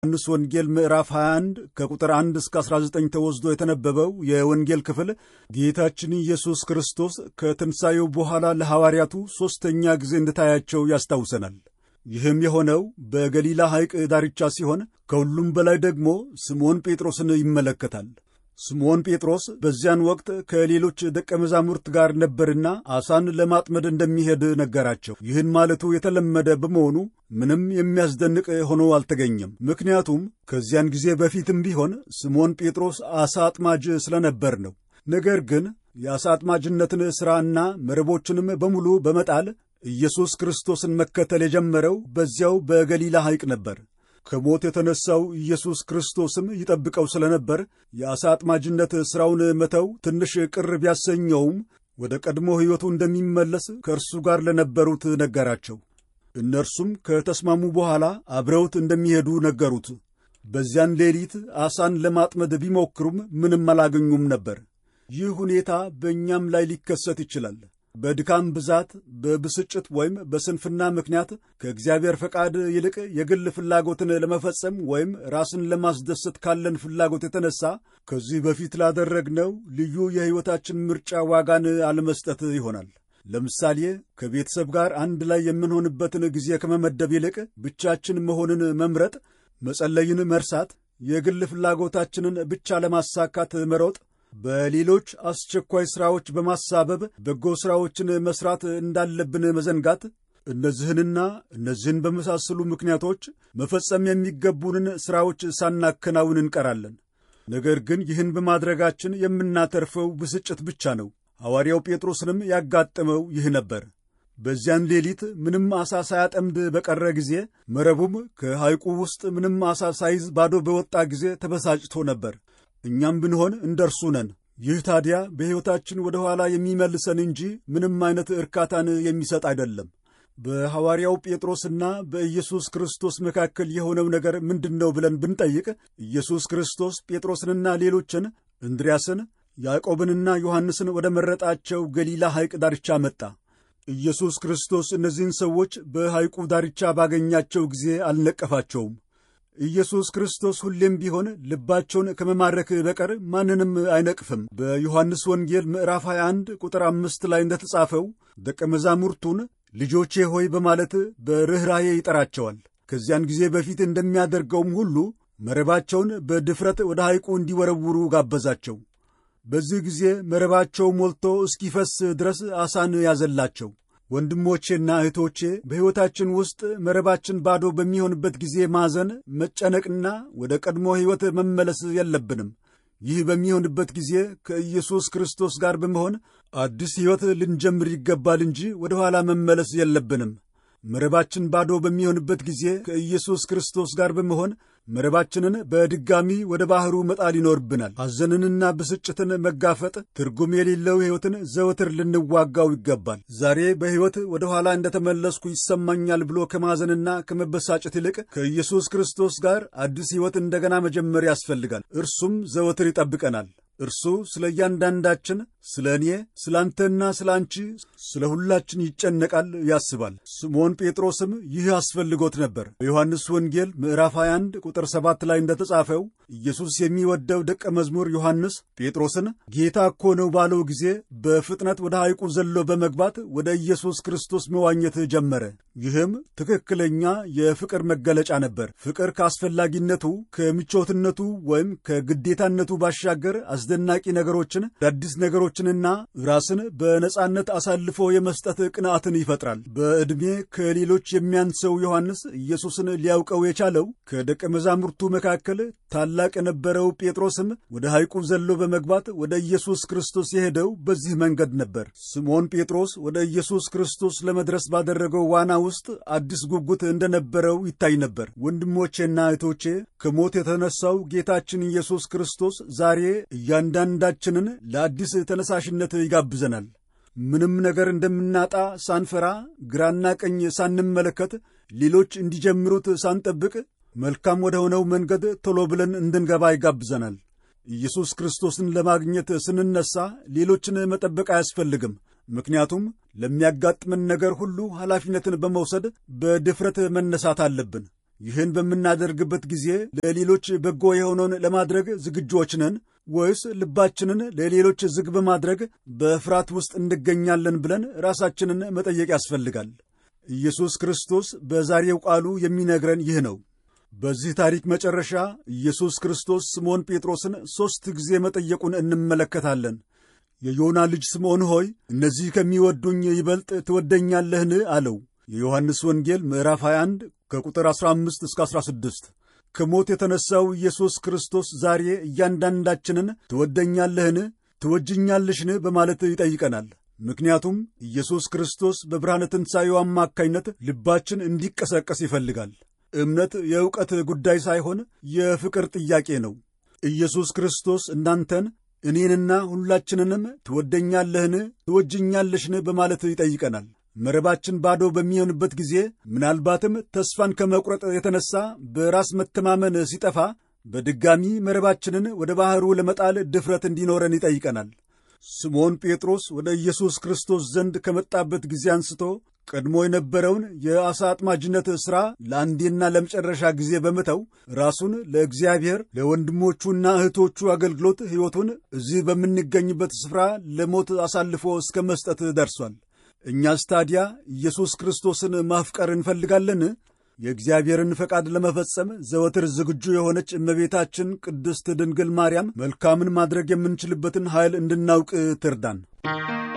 ዮሐንስ ወንጌል ምዕራፍ 21 ከቁጥር 1 እስከ 19 ተወስዶ የተነበበው የወንጌል ክፍል ጌታችን ኢየሱስ ክርስቶስ ከትንሣኤው በኋላ ለሐዋርያቱ ሦስተኛ ጊዜ እንደታያቸው ያስታውሰናል። ይህም የሆነው በገሊላ ሐይቅ ዳርቻ ሲሆን ከሁሉም በላይ ደግሞ ስምዖን ጴጥሮስን ይመለከታል። ስምዖን ጴጥሮስ በዚያን ወቅት ከሌሎች ደቀ መዛሙርት ጋር ነበርና ዓሣን ለማጥመድ እንደሚሄድ ነገራቸው። ይህን ማለቱ የተለመደ በመሆኑ ምንም የሚያስደንቅ ሆኖ አልተገኘም። ምክንያቱም ከዚያን ጊዜ በፊትም ቢሆን ስምዖን ጴጥሮስ ዓሣ አጥማጅ ስለነበር ነው። ነገር ግን የዓሣ አጥማጅነትን ሥራና መረቦችንም በሙሉ በመጣል ኢየሱስ ክርስቶስን መከተል የጀመረው በዚያው በገሊላ ሐይቅ ነበር። ከሞት የተነሳው ኢየሱስ ክርስቶስም ይጠብቀው ስለነበር የዓሣ አጥማጅነት ሥራውን መተው ትንሽ ቅር ቢያሰኘውም ወደ ቀድሞ ሕይወቱ እንደሚመለስ ከእርሱ ጋር ለነበሩት ነገራቸው። እነርሱም ከተስማሙ በኋላ አብረውት እንደሚሄዱ ነገሩት። በዚያን ሌሊት ዓሣን ለማጥመድ ቢሞክሩም ምንም አላገኙም ነበር። ይህ ሁኔታ በእኛም ላይ ሊከሰት ይችላል። በድካም ብዛት፣ በብስጭት ወይም በስንፍና ምክንያት ከእግዚአብሔር ፈቃድ ይልቅ የግል ፍላጎትን ለመፈጸም ወይም ራስን ለማስደሰት ካለን ፍላጎት የተነሳ ከዚህ በፊት ላደረግነው ልዩ የሕይወታችን ምርጫ ዋጋን አለመስጠት ይሆናል። ለምሳሌ ከቤተሰብ ጋር አንድ ላይ የምንሆንበትን ጊዜ ከመመደብ ይልቅ ብቻችን መሆንን መምረጥ፣ መጸለይን መርሳት፣ የግል ፍላጎታችንን ብቻ ለማሳካት መሮጥ በሌሎች አስቸኳይ ሥራዎች በማሳበብ በጎ ሥራዎችን መሥራት እንዳለብን መዘንጋት፣ እነዚህንና እነዚህን በመሳሰሉ ምክንያቶች መፈጸም የሚገቡንን ሥራዎች ሳናከናውን እንቀራለን። ነገር ግን ይህን በማድረጋችን የምናተርፈው ብስጭት ብቻ ነው። ሐዋርያው ጴጥሮስንም ያጋጠመው ይህ ነበር። በዚያን ሌሊት ምንም ዓሣ ሳያጠምድ በቀረ ጊዜ፣ መረቡም ከሐይቁ ውስጥ ምንም ዓሣ ሳይዝ ባዶ በወጣ ጊዜ ተበሳጭቶ ነበር። እኛም ብንሆን እንደ እርሱ ነን። ይህ ታዲያ በሕይወታችን ወደ ኋላ የሚመልሰን እንጂ ምንም አይነት እርካታን የሚሰጥ አይደለም። በሐዋርያው ጴጥሮስና በኢየሱስ ክርስቶስ መካከል የሆነው ነገር ምንድን ነው ብለን ብንጠይቅ ኢየሱስ ክርስቶስ ጴጥሮስንና ሌሎችን እንድርያስን፣ ያዕቆብንና ዮሐንስን ወደ መረጣቸው ገሊላ ሐይቅ ዳርቻ መጣ። ኢየሱስ ክርስቶስ እነዚህን ሰዎች በሐይቁ ዳርቻ ባገኛቸው ጊዜ አልነቀፋቸውም። ኢየሱስ ክርስቶስ ሁሌም ቢሆን ልባቸውን ከመማረክ በቀር ማንንም አይነቅፍም። በዮሐንስ ወንጌል ምዕራፍ 21 ቁጥር አምስት ላይ እንደተጻፈው ደቀ መዛሙርቱን ልጆቼ ሆይ በማለት በርኅራዬ ይጠራቸዋል። ከዚያን ጊዜ በፊት እንደሚያደርገውም ሁሉ መረባቸውን በድፍረት ወደ ሐይቁ እንዲወረውሩ ጋበዛቸው። በዚህ ጊዜ መረባቸው ሞልቶ እስኪፈስ ድረስ ዓሣን ያዘላቸው። ወንድሞቼና እህቶቼ በሕይወታችን ውስጥ መረባችን ባዶ በሚሆንበት ጊዜ ማዘን፣ መጨነቅና ወደ ቀድሞ ሕይወት መመለስ የለብንም። ይህ በሚሆንበት ጊዜ ከኢየሱስ ክርስቶስ ጋር በመሆን አዲስ ሕይወት ልንጀምር ይገባል እንጂ ወደ ኋላ መመለስ የለብንም። መረባችን ባዶ በሚሆንበት ጊዜ ከኢየሱስ ክርስቶስ ጋር በመሆን መረባችንን በድጋሚ ወደ ባሕሩ መጣል ይኖርብናል። ሐዘንንና ብስጭትን መጋፈጥ ትርጉም የሌለው ሕይወትን ዘወትር ልንዋጋው ይገባል። ዛሬ በሕይወት ወደ ኋላ እንደተመለስኩ ይሰማኛል ብሎ ከማዘንና ከመበሳጨት ይልቅ ከኢየሱስ ክርስቶስ ጋር አዲስ ሕይወት እንደገና መጀመር ያስፈልጋል። እርሱም ዘወትር ይጠብቀናል። እርሱ ስለ እያንዳንዳችን፣ ስለ እኔ፣ ስለ አንተና ስለ አንቺ፣ ስለ ሁላችን ይጨነቃል፣ ያስባል። ስምዖን ጴጥሮስም ይህ አስፈልጎት ነበር። በዮሐንስ ወንጌል ምዕራፍ 21 ቁጥር 7 ላይ እንደተጻፈው ኢየሱስ የሚወደው ደቀ መዝሙር ዮሐንስ ጴጥሮስን ጌታ እኮ ነው ባለው ጊዜ በፍጥነት ወደ ሐይቁ ዘሎ በመግባት ወደ ኢየሱስ ክርስቶስ መዋኘት ጀመረ። ይህም ትክክለኛ የፍቅር መገለጫ ነበር። ፍቅር ከአስፈላጊነቱ ከምቾትነቱ ወይም ከግዴታነቱ ባሻገር አስደናቂ ነገሮችን አዳዲስ ነገሮችንና ራስን በነጻነት አሳልፎ የመስጠት ቅንዓትን ይፈጥራል። በዕድሜ ከሌሎች የሚያንሰው ዮሐንስ ኢየሱስን ሊያውቀው የቻለው ከደቀ መዛሙርቱ መካከል ታላቅ የነበረው ጴጥሮስም ወደ ሐይቁ ዘሎ በመግባት ወደ ኢየሱስ ክርስቶስ የሄደው በዚህ መንገድ ነበር። ስምዖን ጴጥሮስ ወደ ኢየሱስ ክርስቶስ ለመድረስ ባደረገው ዋና ውስጥ አዲስ ጉጉት እንደነበረው ይታይ ነበር። ወንድሞቼና እህቶቼ ከሞት የተነሳው ጌታችን ኢየሱስ ክርስቶስ ዛሬ እያንዳንዳችንን ለአዲስ ተነሳሽነት ይጋብዘናል። ምንም ነገር እንደምናጣ ሳንፈራ፣ ግራና ቀኝ ሳንመለከት፣ ሌሎች እንዲጀምሩት ሳንጠብቅ መልካም ወደ ሆነው መንገድ ቶሎ ብለን እንድንገባ ይጋብዘናል። ኢየሱስ ክርስቶስን ለማግኘት ስንነሳ ሌሎችን መጠበቅ አያስፈልግም። ምክንያቱም ለሚያጋጥመን ነገር ሁሉ ኃላፊነትን በመውሰድ በድፍረት መነሳት አለብን። ይህን በምናደርግበት ጊዜ ለሌሎች በጎ የሆነውን ለማድረግ ዝግጆች ነን ወይስ ልባችንን ለሌሎች ዝግ በማድረግ በፍርሃት ውስጥ እንገኛለን ብለን ራሳችንን መጠየቅ ያስፈልጋል። ኢየሱስ ክርስቶስ በዛሬው ቃሉ የሚነግረን ይህ ነው። በዚህ ታሪክ መጨረሻ ኢየሱስ ክርስቶስ ስምዖን ጴጥሮስን ሦስት ጊዜ መጠየቁን እንመለከታለን። የዮና ልጅ ስምዖን ሆይ እነዚህ ከሚወዱኝ ይበልጥ ትወደኛለህን? አለው። የዮሐንስ ወንጌል ምዕራፍ 21 ከቁጥር 15 እስከ 16። ከሞት የተነሣው ኢየሱስ ክርስቶስ ዛሬ እያንዳንዳችንን ትወደኛለህን? ትወጅኛለሽን? በማለት ይጠይቀናል። ምክንያቱም ኢየሱስ ክርስቶስ በብርሃነ ትንሣኤው አማካኝነት ልባችን እንዲቀሰቀስ ይፈልጋል። እምነት የእውቀት ጉዳይ ሳይሆን የፍቅር ጥያቄ ነው። ኢየሱስ ክርስቶስ እናንተን እኔንና ሁላችንንም ትወደኛለህን? ትወጅኛለሽን? በማለት ይጠይቀናል። መረባችን ባዶ በሚሆንበት ጊዜ ምናልባትም ተስፋን ከመቁረጥ የተነሳ በራስ መተማመን ሲጠፋ በድጋሚ መረባችንን ወደ ባሕሩ ለመጣል ድፍረት እንዲኖረን ይጠይቀናል። ስምዖን ጴጥሮስ ወደ ኢየሱስ ክርስቶስ ዘንድ ከመጣበት ጊዜ አንስቶ ቀድሞ የነበረውን የዓሣ አጥማጅነት ሥራ ለአንዴና ለመጨረሻ ጊዜ በመተው ራሱን ለእግዚአብሔር ለወንድሞቹና እህቶቹ አገልግሎት ሕይወቱን እዚህ በምንገኝበት ስፍራ ለሞት አሳልፎ እስከ መስጠት ደርሷል። እኛስ ታዲያ ኢየሱስ ክርስቶስን ማፍቀር እንፈልጋለን? የእግዚአብሔርን ፈቃድ ለመፈጸም ዘወትር ዝግጁ የሆነች እመቤታችን ቅድስት ድንግል ማርያም መልካምን ማድረግ የምንችልበትን ኃይል እንድናውቅ ትርዳን።